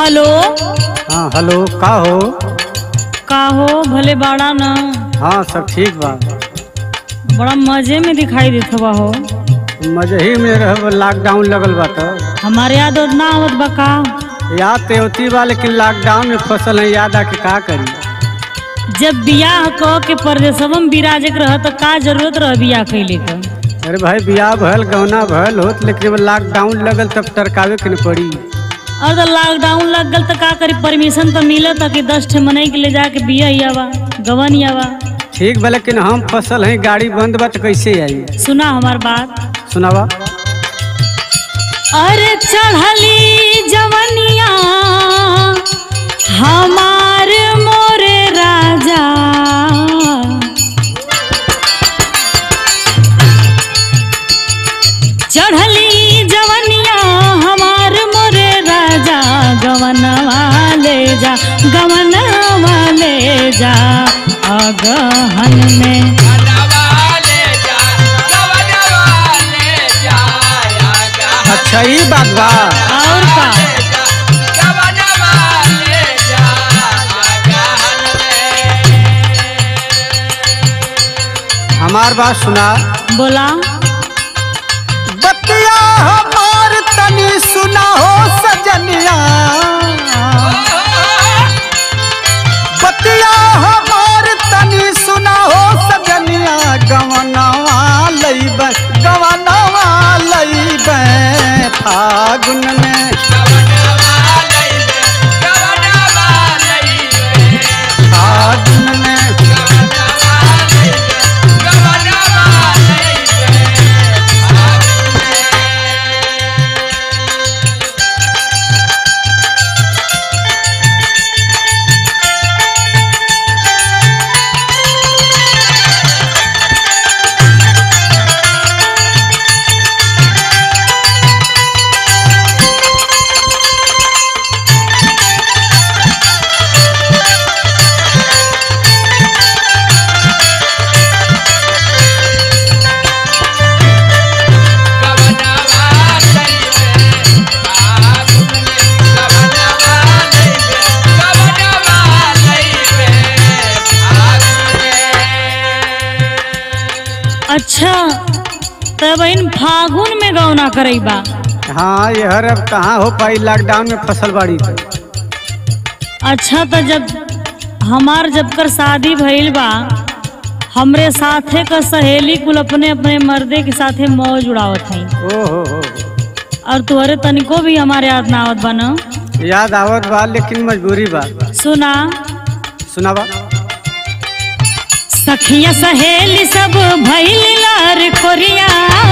hello हाँ hello का हो का हो भले बाड़ा न हाँ सब ठीक बा बड़ा मजे में दिखाई देत बा हो मजे ही में रह लॉकडाउन लगल बा तो हमारे याद और ना आवत बा का याद तो होती बा लेकिन लॉकडाउन में फसल है याद आके का करी जब बियाह क के परदेसवम बिराजे के रह तो का जरूरत रह बियाह कैले का अरे भाई बियाह भल गौना भल होत लेकिन जब लॉकडाउन लगल तब टरकावे के न पड़ी और तो लॉकडाउन लग गल तो का करी परमिशन तो मिलत कि दस ठे मनई के ले जाके बिया ही आवा गवन ही आवा ठीक बा लेकिन हम फसल है गाड़ी बंद बा तो कैसे आई सुना हमार बात सुनावा अरे चढ़ली जवनिया हमार मोरे राजा चढ़ली जवनिया हमार मोरे राजा गवनवा ले जा गवनवा ले जा अगहन में अच्छा ये बात बा और का हमार बात सुना बोला बतिया हमार तनी सुना हो सजनिया बतिया हमार तनी सुना हो सजनिया गवनवा लईब गवनवा लईब फागुन में फागुन में अच्छा तब इन फागुन में गौना करैबा हाँ ये हर अब कहाँ हो पाई लॉकडाउन में फसल बाड़ी तो अच्छा तो जब हमार जब कर शादी भइल बा हमरे साथे का सहेली कुल अपने अपने मर्दे के साथे मौज उड़ावत हई ओ हो हो और तुहरे तनिको भी हमारे याद ना आवत बा न याद आवत बा लेकिन मजबूरी बा सुना सुनावा सखिया सहेली सब भइल लार कोरिया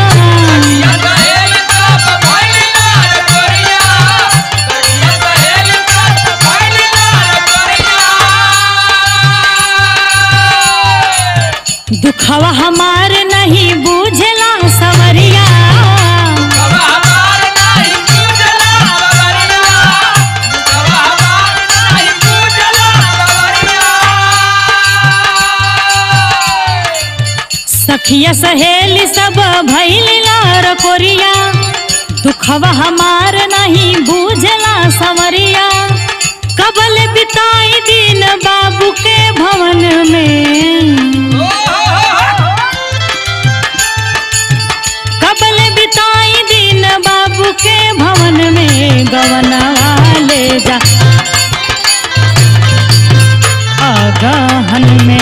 दुखवा हमार नहीं बुझला सवरिया सखिया सहेली सब भइल लार कोरिया दुखवा हमार नहीं बुझला सवरिया कबल बिताई दिन बाबू के भवन में कबल बिताई दिन बाबू के भवन में गवनवा ले जा अगहन में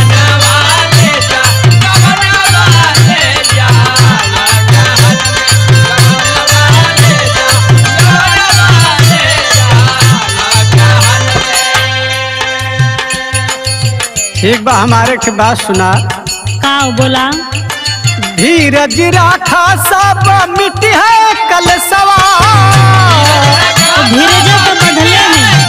ठीक बा हमारे के बात सुना का बोला धीरज राखा सब मिट्टी है कल सवार धीरज तो बदले में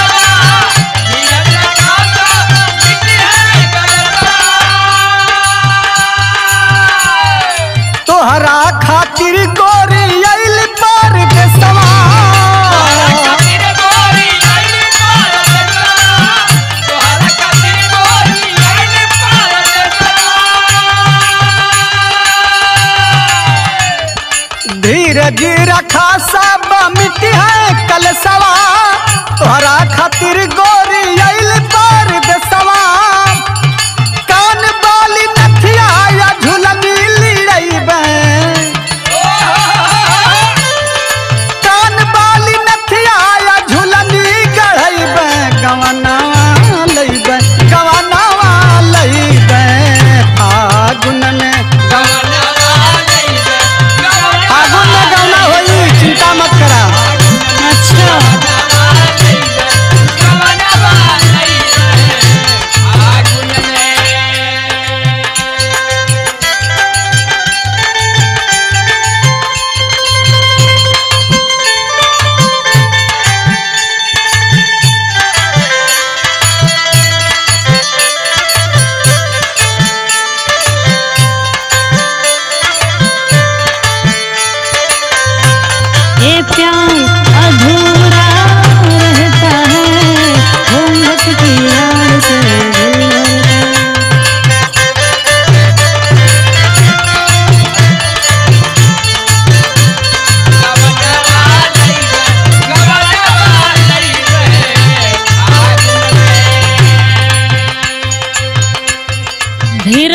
तोहरा खातिर गोरी आइल पर के सवार धीरज रखा सब मिट्टी है कल सवा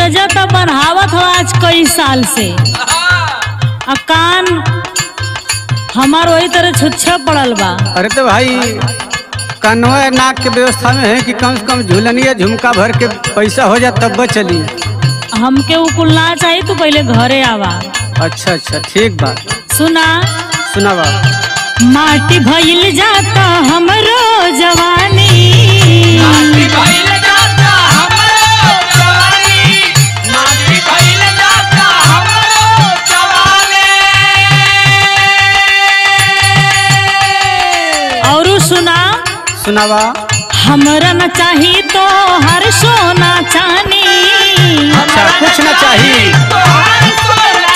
धीरज तो बढ़ावत हो आज कई साल से आ कान हमार वही तरह छुच्छा पड़ल बा अरे तो भाई कन्वा नाक के व्यवस्था में है कि कम से कम झूलनिया झुमका भर के पैसा हो जाए तब बस चली हमके उ कुल ना चाहिए तू पहले घरे आवा अच्छा अच्छा ठीक बा सुना सुनावा माटी भइल जाता हमरो जवानी और सुना सुनावा हमरा न चाही तो हर सोना चानी अच्छा कुछ ना चाहिए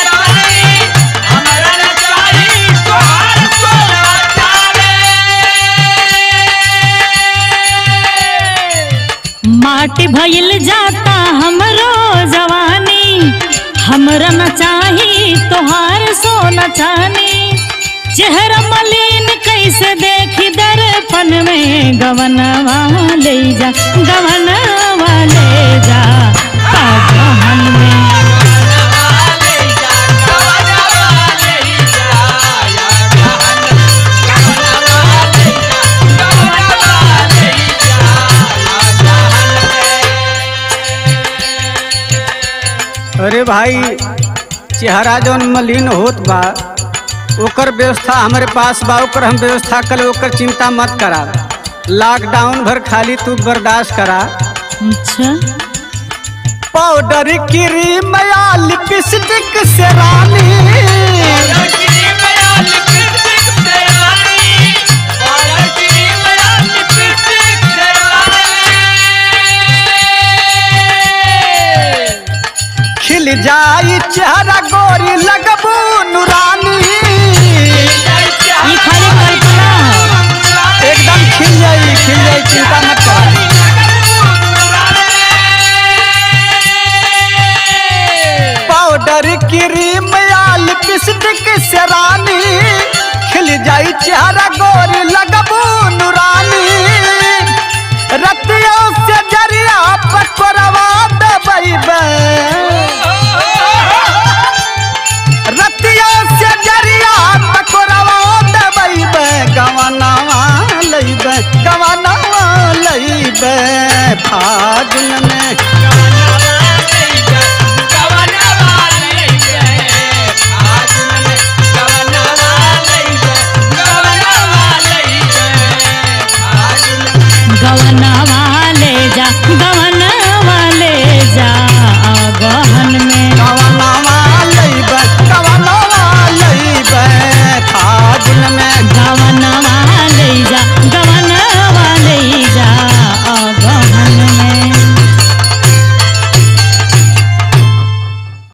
माटी भइल जाता हमरो जवानी हमरा न चाही तोहार सोना चानी चेहरा मलिन कैसे देखी दर्पण में गवनवा ले जा गवनवा ले जा कागहन में अरे भाई चेहरा जौन मलिन होत बा ओकर व्यवस्था हमारे पास बा ओकर हम व्यवस्था कर ओकर चिंता मत करा लॉकडाउन भर खाली तू बर्दाश्त करा अच्छा पाउडर क्रीम या लिपस्टिक से रानी खिल जाई चेहरा गोरी लगबू नुरानी ये खाली कल्पना है एकदम खिल जाई खिल जाई चिंता मत करा पाउडर क्रीम या लिपस्टिक से रानी खिल जाई चेहरा गोरी लगबू नुरानी रतियों से जरिया पकड़वा दबई रतियों से जरिया पकड़वा दबई गवनवा लैब गवनवा लैब फागुन